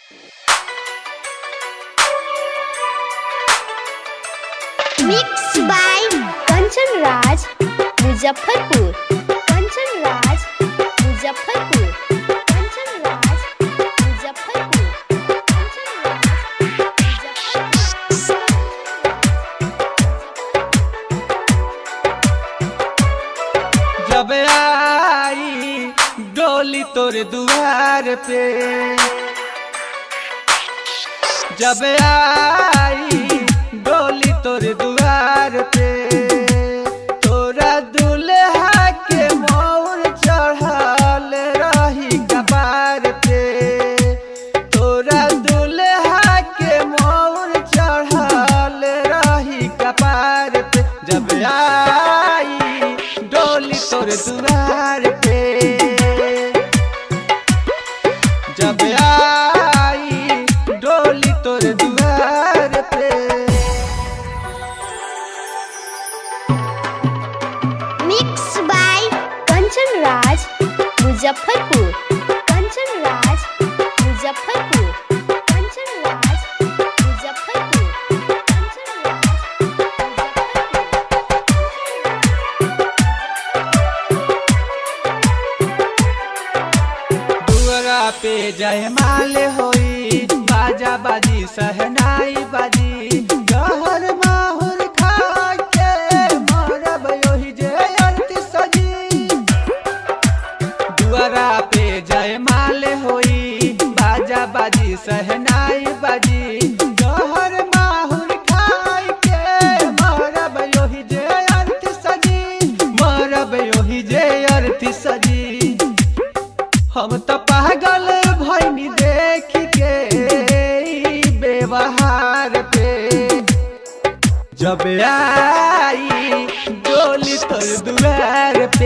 mix by Kanchan Raj Muzaffarpur Kanchan Raj Muzaffarpur Kanchan Raj Muzaffarpur Kanchan Raj जब आई डोली तोर दुआर पे जब आई डोली तोर दुआर पे तोरा दुल्हा के मोर चढ़ल रही कपार पे तोरा दुल्हा के मोर चढ़ल रही कपार पे जब आई डोली तोर दुआर पे जब आई डोली तोर दुआर पे मिक्स बाय कंचन राज मुजफ्फरपुर कंचन राज मुजफ्फरपुर कंचन राज मुजफ्फरपुर कंचन राज दुअरा पे जयमाल होई बाजा बाजी सहनाई बाजी गहर माहुर खा के मरब ओहि जे अर्थ सजी दुअरा पे जयमाल होई बाजा बाजी सहनाई बाजी गहर माहुर खाई के मरब ओहि जे अर्थ सजी मरब ओहि जे अर्थ सजी हम तो पागल भैनी देख के ई व्यवहार पे जब आई डोली तोर दुआर पे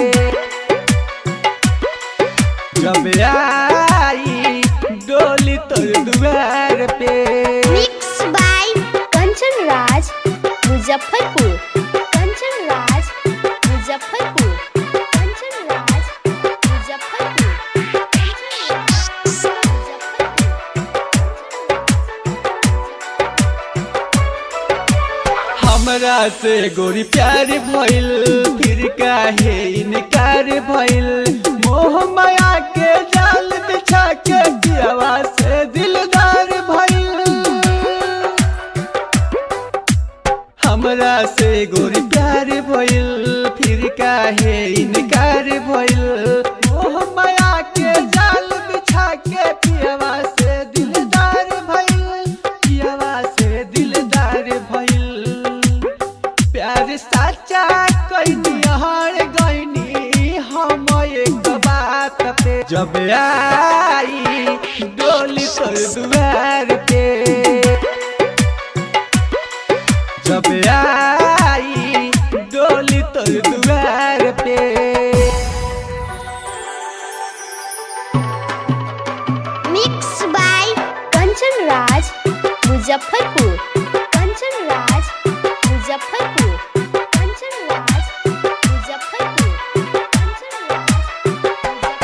जब आई डोली तोर दुआर पे मिक्स बाय कंचन राज मुजफ्फरपुर कंचन राज मुजफ्फरपुर कंचन राज मुजफ्फरपुर कंचन राज हमरा से गोरी प्यार भइल फिर काहे इनकार भइल मोह माया के जाल बिछा के दियावा से दिलदार भइल हमरा से गोरी प्यार भइल फिर काहे इनकार भइल मोह माया के जाल बिछा के पियावा से दिलदार भइल पियावा से दिलदार भइल प्यार साचा कैनी हार गईनी हम एक बात पे जब आई डोली तोर दुआर पे जब आई डोली तोर दुआर पे मिक्स बाय कंचन राज मुजफ्फरपुर कंचन राज मुजफ्फरपुर कंचन राज मुजफ्फरपुर कंचन राज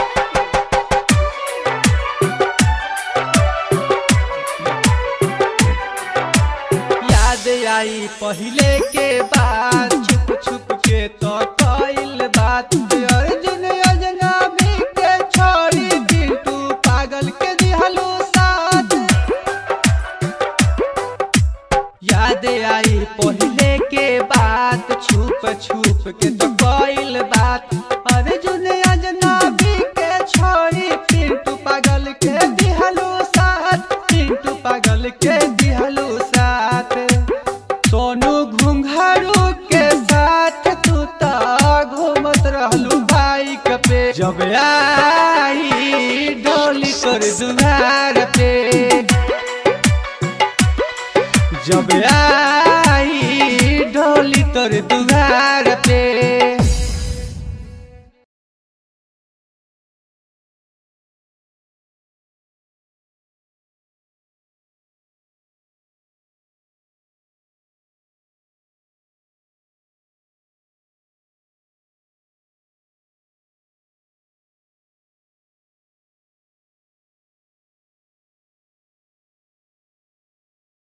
याद आई पहले के बात छुप छुप के तो कइल बात अर्जुन अजनबी के छोड़ी बिटू पागल के दिहलो साथ याद आई पहले के बात छुप छुप के तो कइल बात अर्जुन अजनबी के छोड़ी पिंटू पागल के दिहलो साथ पिंटू पागल के दिहलो साथ सोनू घुंघरू के साथ तू तो घूमत रहलू बाइक पे जब आई डोली तोर दुआर पे जब आई